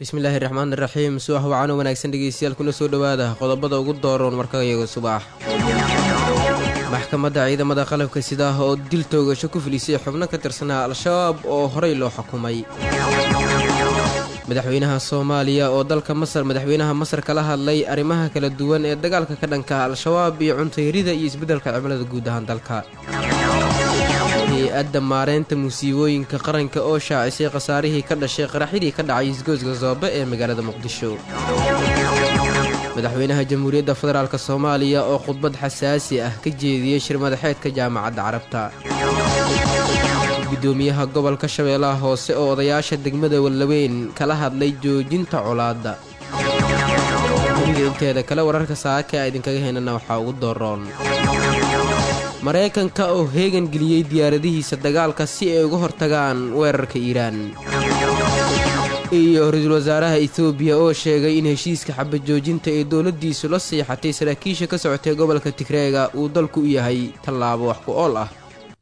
bismillaahi raxmaan iraxiim subax wacan oo wanaagsan dhegeystayaal kuna soo dhowaada qodobada ugu dooroon markayaga subax maxkamadda ciidamada qalabka sidaah oo dil toogasho ku filisay xubno ka tirsanaa al-shabaab oo horey loo xukumay madaxweynaha soomaaliya oo dalka masar madaxweynaha masar kala hadlay arrimaha kala duwan ee dagaalka ka dhanka al-shabaab iyo cuntayarida iyo isbeddelka cimilada guud ahaan dalka hay-adda maareynta musiibooyinka qaranka oo shaacisay khasaarihii ka dhashay qaraxyadii ka dhacay isgoyska soobe ee magaalada muqdisho madaxweynaha jamhuuriyadda federaalk soomaaliya oo khudbad xasaasi ah ka jeediyey shir madaxeedka jaamacadda carabta gudoomiyaha gobolka shabeellaha hoose oo odayaasha degmada wallaweyn kala hadlay joojinta colaadda dunida inteeda kale wararka saaka a idinkaga heynana waxaa ugu dooroon maraykanka oo heegan geliyey diyaaradihiisa dagaalka si ay uga hortagaan weerarka iiraan iyo ra-iisul wasaaraha etoobiya oo sheegay in heshiiska xabajoojinta ee dowladdiisu la siixatay saraakiisha ka socotay gobolka tigreega uu dalku u yahay tallaabo wax ku ool ah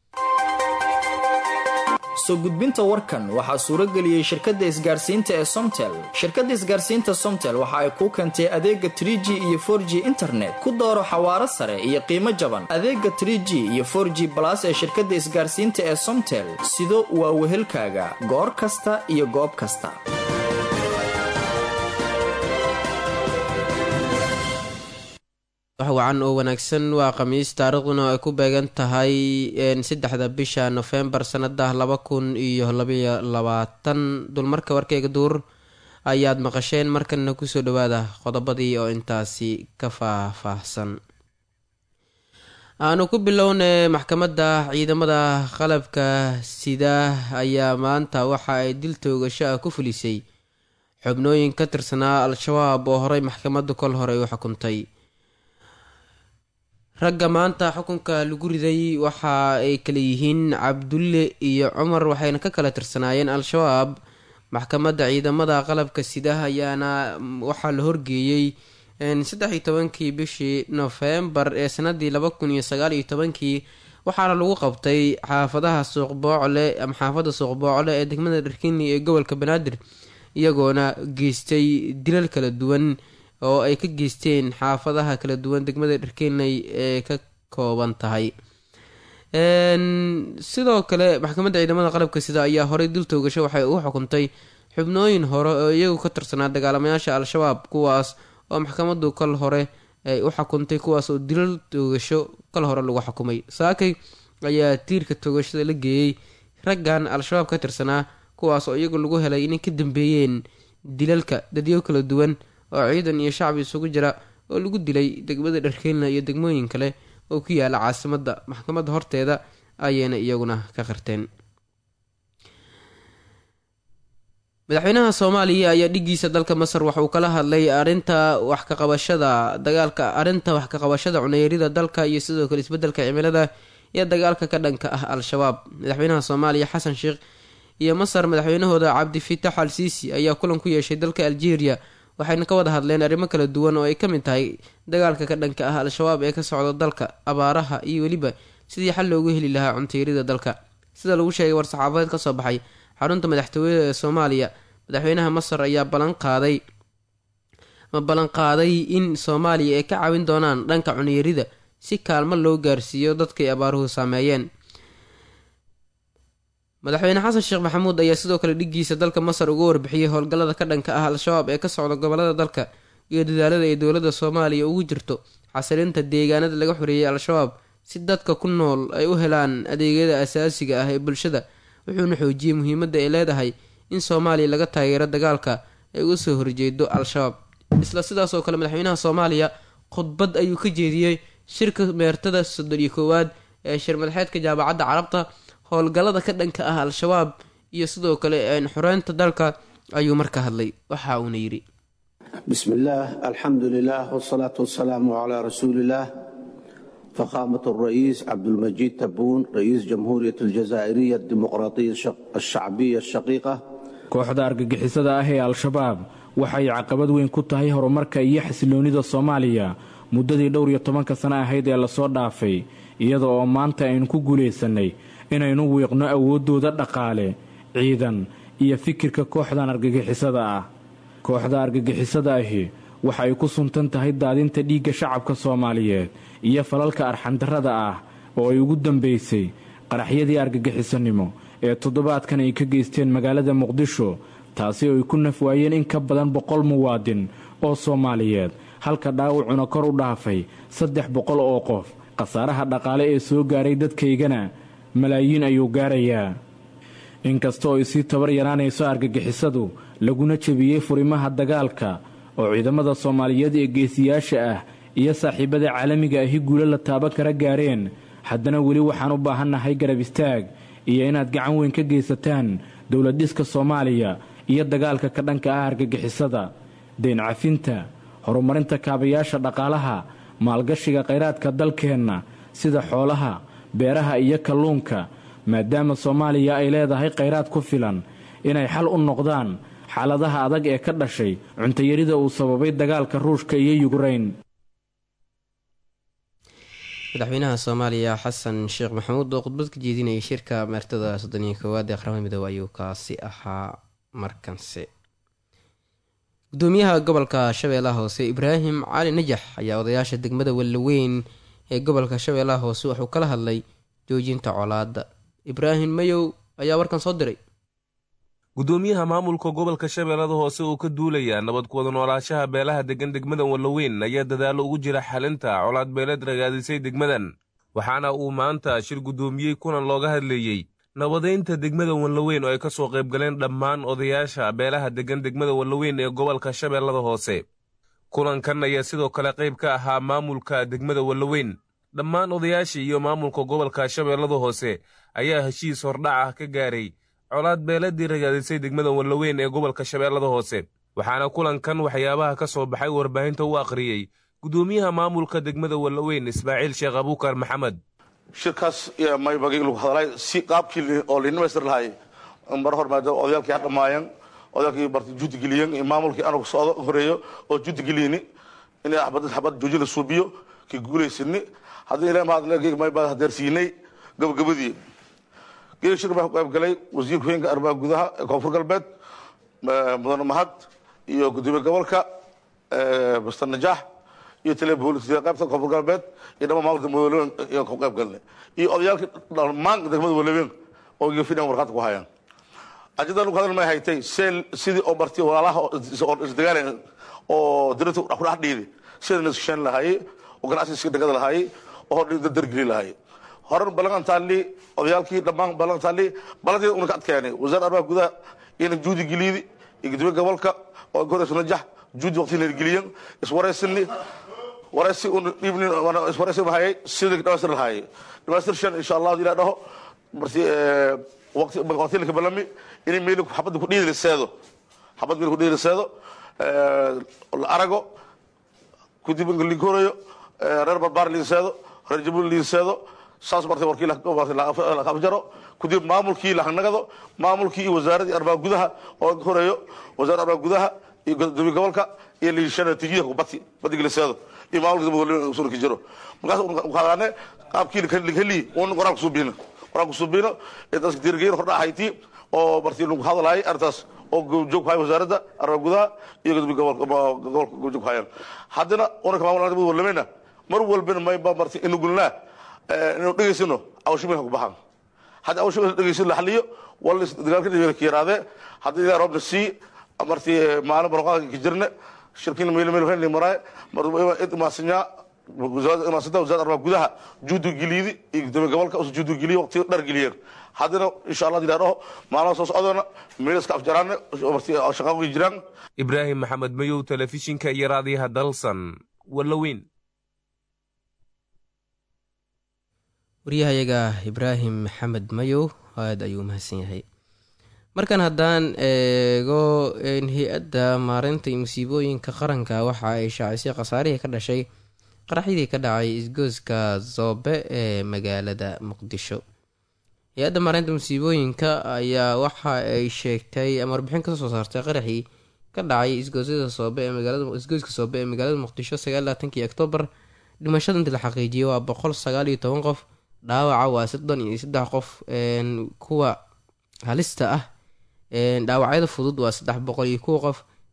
soo gudbinta warkan waxaa suurageliyey shirkadda isgaarsiinta ee somtel shirkadda isgaarsiinta somtel waxa ay kuu keentay adeega trig iyo for g internet ku dooro xawaaro sare iyo qiimo jaban adeega trg iyo for g balas ee shirkadda isgaarsiinta ee somtel sido waa wehelkaaga goor kasta iyo goob kasta wax wacan oo wanaagsan waa khamiis taariikhduna ay ku beegan tahay saddexda bisha nofembar sanada laba kun iyo labaiyo labaatan dulmarka warkeyga duur ayaad maqasheen markana kusoo dhawaada qodobadii oo intaasi ka faahfaahsan aanu ku bilownay maxkamadda ciidamada qalabka sida ayaa maanta waxa ay dil toogasho ah ku fulisay xubnooyin ka tirsanaa al-shabaab oo horey maxkamaddu kol hore u xukuntay ragga maanta xukunka lagu riday waxa ay kala yihiin cabdulle iyo cumar waxayna ka kala tirsanaayeen al-shabaab maxkamadda ciidamada qalabka sida ayaana waxaa la horgeeyey saddex iyo tobankii bishii nofembar ee sanadii laba kun iyo sagaal iyo tobankii waxaana lagu qabtay xaafadaha suuqboocle ama xaafadda suuqboocle ee degmada dharkini ee gobolka banaadir iyagoona geystay dilal kala duwan oo ay ka geysteen xaafadaha kala duwan degmada dharkeenley ee ka kooban tahay sidoo kale maxkamadda ciidamada qalabka sida ayaa horey dil toogasho waxay ugu xukuntay xubnooyin hore oo iyagu ka tirsanaa dagaalamayaasha al-shabaab kuwaas oo maxkamaddu kal hore ay u xukuntay kuwaas oo dilal toogasho kal hore lagu xukumay saakay ayaa tiirka toogashada la geeyey raggan al-shabaab ka tirsanaa kuwaas oo iyagu lagu helay inay ka dambeeyeen dilalka dadyo kala duwan oo ciidan iyo shacbi isugu jira oo lagu dilay degmada dharkeynla iyo degmooyin kale oo ku yaala caasimadda maxkamadda horteeda ayayna iyaguna ka qirteen madaxweynaha soomaaliya ayaa dhigiisa dalka masar waxa uu kala hadlay arinta wax kaqabashada dagaalka arrinta wax kaqabashada cuneyrida dalka iyo sidoo kale isbeddelka cimilada iyo dagaalka ka dhanka ah al-shabaab madaxweynaha soomaaliya xasan sheekh iyo masar madaxweynahooda cabdifitax al siisi ayaa kulan ku yeeshay dalka algeria waxayna ka wada hadleen arrimo kala duwan oo ay ka mid tahay dagaalka ka dhanka ah al-shabaab ee ka socda dalka abaaraha iyo weliba sidii xal loogu heli lahaa cuntayrida dalka sida lagu sheegay war-saxaafadeed kasoo baxay xarunta madaxtooyada ee soomaaliya madaxweynaha masar ayaa balanqaaday ma ballanqaaday in soomaaliya ay ka caawin doonaan dhanka cunyarida si kaalmo loo gaarsiiyo dadkay abaaruhu saameeyeen madaxweyne xasan sheekh maxamuud ayaa sidoo kale dhigiisa dalka masar uga warbixiyey howlgallada ka dhanka ah al-shabaab ee ka socda gobolada dalka iyo dadaalada ay dowladda soomaaliya ugu jirto xasilinta deegaanada laga xoreeyey al-shabaab si dadka ku nool ay u helaan adeegyada asaasiga ah ee bulshada wuxuuna xoojiyey muhiimadda ay leedahay in soomaaliya laga taageero dagaalka ay uga soo horjeedo al-shabaab isla sidaas oo kale madaxweynaha soomaaliya khudbad ayuu ka jeediyey shirka meertada soddon iyo koowaad ee shir madaxeedka jaamacadda carabta howlgallada ka dhanka ah al-shabaab iyo sidoo kale xoreynta dalka ayuu marka hadlay waxa uuna yidhi bismi illaah alxamdu lilah wsalaatu wasalaamu calaa rasuuliillaah فخامة الرئيس عبد المجيد تبون رئيس جمهورية الجزائرية الديمقراطية الشعبية الشقيقة kooxda argagixisada ah ee al-shabaab waxay caqabad weyn ku tahay horumarka iyo xasiloonnida soomaaliya muddadii dhowr iyo tobanka sano ahayd ee lasoo dhaafay iyada oo maanta aynu ku guulaysannay inaynu wiiqno awooddooda dhaqaale ciidan iyo fikirka kooxdan argagixisada ah kooxda argagixisada ahi waxa ay ku suntan tahay daadinta dhiigga shacabka soomaaliyeed iyo falalka arxandarrada ah oo ay ugu dambaysay qaraxyadii argagixisanimo ee toddobaadkan ay ka geysteen magaalada muqdisho taasi oo ay ku nafwaayeen in ka badan boqol muwaadin oo soomaaliyeed halka dhaawacuna kor u dhaafay saddex boqol oo qof khasaaraha dhaqaale ee soo gaaray dadkaygana malaayiin ayuu gaarayaa inkasta oo ay sii tabar yaraanayso argagixisadu laguna jebiyey furimaha dagaalka oo ciidamada soomaaliyeed ee geesiyaasha ah iyo saaxiibada caalamiga ahi guulo la taaban kara gaareen haddana weli waxaan u baahannahay garab istaag iyo inaad gacan weyn ka geysataan dowladdhiska soomaaliya iyo dagaalka ka dhanka ah argagixisada deyn cafinta horumarinta kaabayaasha dhaqaalaha maalgashiga khayraadka dalkeenna sida xoolaha beeraha iyo kalluunka maadaama soomaaliya ay leedahay khayraad ku filan inay xal u noqdaan xaaladaha adag ee ka dhashay cuntayarida uu sababay dagaalka ruushka iyo yukreyn madaxweynaha soomaaliya xasan sheekh maxamuud oo khudbad ka jeedinayay shirka meertada soddoniyo koowaad ee qaramada midoobe ayuu kaasi ahaa markanse gudoomiyaha gobolka shabeellaha hoose ibraahim cali najax ayaa odayaasha degmada wallaweyn ee gobolka shabeellaha hoose wuxuu kala hadlay joojinta colaadda ibraahim mayow ayaa warkan soo diray gudoomiyaha maamulka gobolka shabeellada hoose oo ka duulaya nabad kuwada noolaashaha beelaha degan degmadan wallaweyn ayaa dadaallo ugu jira xalinta colaad beeleed ragaadisay degmadan waxaana uu maanta shir guddoomiyey kulan looga hadleeyey nabadaynta degmada wallaweyn oo ay ka soo qayb galeen dhammaan odayaasha beelaha degan degmada wallaweyn ee gobolka shabeellada hoose kulankan ayaa sidoo kale qayb ka ahaa maamulka degmada wallaweyn dhammaan odayaashii iyo maamulka gobolka shabeellada hoose ayaa heshiis hordhac ah ka gaaray colaad beeladii ragaadisay degmada wallaweyn ee gobolka shabeellada hoose waxaana kulankan waxyaabaha ka soo baxay warbaahinta u akhriyey gudoomiyaha maamulka degmada wallaweyn ismaaciil sheekh abuukar maxamed shirkaas maybagay lagu hadalay si qaabkii oo linamastir lahay mar hor maadaama odayaalkii ha dhammaayeen odayaalkii barti juudi geliyeen maamulkii anagu socdo horeeyo oo juudi geliyeni inay xabad xabad jooji la suubiyo kii guulaysani haddii ilaa mahad mayba hadeersiinay gabagabadii geeli shir baa ku qayb galay wasiirka haweenka arrimaha gudaha ee koonfur galbeed mudane mahad iyo gudoomiye gobolka master najaax iyo taliya booliska qaybta koonfur galbeed iyo dhammaan maamulka madoolewen iyo ku qayb galnay iyo odayaalkii dhammaan degmada walaweyn oo gefidhan warqaadka ku hayaan ajadan ku hadal may haytay seel sidii oo marti walaalaha oo isdagaalan oo dirata ku dhex dhiidi sida nasishan lahaayey oo ganacsiga degada lahaayey oo dargeli lahaayey horan ballan taali odayaalkii dhammaan ballan taali ballanteeda una ka adkeenay wasaaradda arrimaha gudaha iyana juudi geliydi iyo gudoomiye gobolka oo goreysa najax juudi waqti na geliyeen iswareysani wareysi un dhiibnin iswareysi mahayay sidii dhamaystir lahaayey dhamaystir shan insha allahu ilaa dhaho marti waqti waqti laka balami in meel xabad ku dhiidi seedo xabad meel ku dhiidi seedo la arago kudib in korayo reer barbaar liiseedo reer jabuul liiseedo saas martay warkii la afjaro kudib maamulkii la hanagado maamulkii iyo wasaaradii arrimaha gudaha oo horeeyo wasaaradda arrimaha gudaha iyo gudoomiye gobolka iyo liishana tijiya bati badiga liseedo iyo maamulka daba sura ka jiro markaas qaadane qaabkii lakheli un qoraan kusuubino qoraan kusuubino ee dadka dirgeyn hordha ahayti oo martii lagu hadalay arrintaas oo joog ku haya wasaaradda arrimaha gudaha iyo gudoomiye gobolka gobolka joog ku hayaan haddana unaka maamulka walameyna mar walbana mayba marti inugulnaa inuu dhegaysano awshimilka ku baxan hadda awshimilka dhegaysan la xaliyo wala dagaalka dhibeel ka yaraadee haddii ilaa roobna sii martii maalin barqaanka ka jirne shirkin meel meel fenli maray mar id maasinyaa wasaaradda maasanta wasaaradda arrimaha gudaha juudu giliydi iyo gudoomiye gobolka usu juudu giliyo waqti dhar geliyeen haddana insha allah ilaa dhaho maalmaha soo socdoona meel iska afjaraane martii shaqaaqi jiraan ibraahim maxamed mayow telefishinka iyo raadiyaha dalsan wallaweyn waryahayaga ibraahim maxamed mayow aada ayuu umahadsan yahay markan haddaan eego hay-adda maareynta iyo musiibooyinka qaranka waxa ay shaacisay khasaarihii ka dhashay qaraxyadii ka dhacay isgooska zoobe ee magaalada muqdisho hay-adda maareynta musiibooyinka ayaa waxa ay sheegtay ama warbixin kasoo soo saartay qaraxii ka dhacay isgoosyada soobe ee magaalada isgooska soobe ee magaalada muqdisho sagaallaatankii oktoobar dhimashada intii la xaqiijiyay waa boqol sagaal iyo toban qof dhaawaca waa soddon iyo saddex qof kuwa halista ah dhaawacyada fudud waa saddex boqol iyo kuwa qof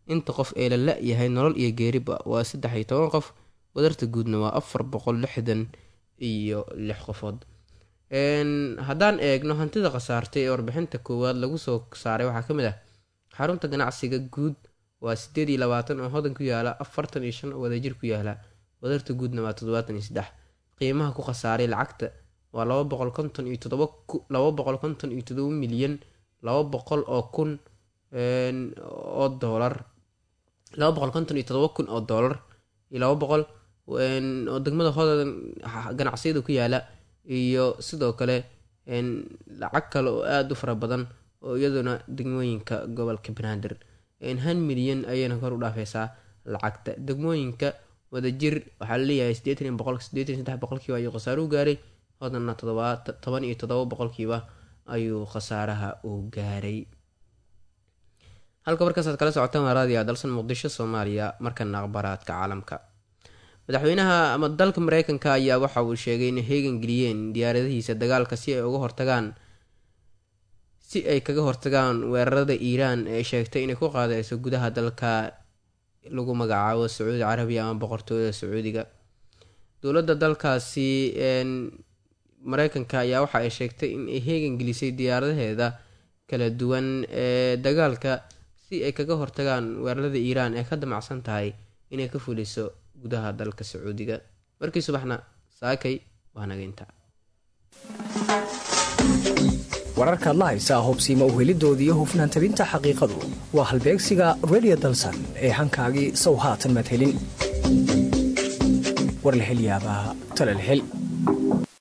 inta qof ee la la-yahay nolol iyo geeriba waa saddex iyo toban qof wadarta guudna waa afar boqol lixdan iyo lix qofood haddaan eegno hantida khasaartay ee warbixinta koowaad lagu soo saaray waxaa ka mid ah xarunta ganacsiga guud waa sideed iyo labaatan oo hodan ku yaala afartan iyo shan oo wadajir ku yaala wadarta guudna waa toddobaatan iyo saddex qiimaha ku khasaaray lacagta waa laba boqol konton iyo todoba laba boqol konton iyo todoba milyan laba boqol oo kun oo doolar laba boqol konton iyo todoba kun oo doolar iyo laba boqol oo degmada hodan ganacsiyada ku yaala iyo sidoo kale lacag kale oo aada u fara badan oo iyaduna degmooyinka gobolka banaadir han milyan ayayna kor u dhaafeysaa lacagta degmooyinka wadajir waxaa laleeyahay sideetan boqol sideetan saddex boqolkiiba ayuu khasaaro u gaaray hodanna toban iyo todoba boqolkiiba ayuu khasaaraha uu gaaray halka markaasaad kala socotaan waa raadiga dalsan muqdisho soomaaliya markana akhbaraadka caalamka madaxweynaha ama dalka mareykanka ayaa waxa uu sheegay inay heegan geliyeen diyaaradihiisa dagaalka si ay uga hortagaan si ay kaga hortagaan weerarada iiraan ee sheegtay inay ku qaadeyso gudaha dalka lagu magacaabo sacuudi carabiya ama boqortooyada sacuudiga dowladda dalkaasi mareykanka ayaa waxa ay sheegtay in ay heegan gelisay diyaaradaheeda kala duwan ee dagaalka si ay kaga hortagaan weerarada iiraan ee ka damacsan tahay inay ka fuliso gudaha dalka sacuudiga markii subaxna saakay waa nageynta wararkaad la haysaa hubsiima uhelidoodii hufnaan tabinta xaqiiqadu waa halbeegsiga redio dalsan ee hankaagii sow haatan maad helin war la helyaabaa talal hel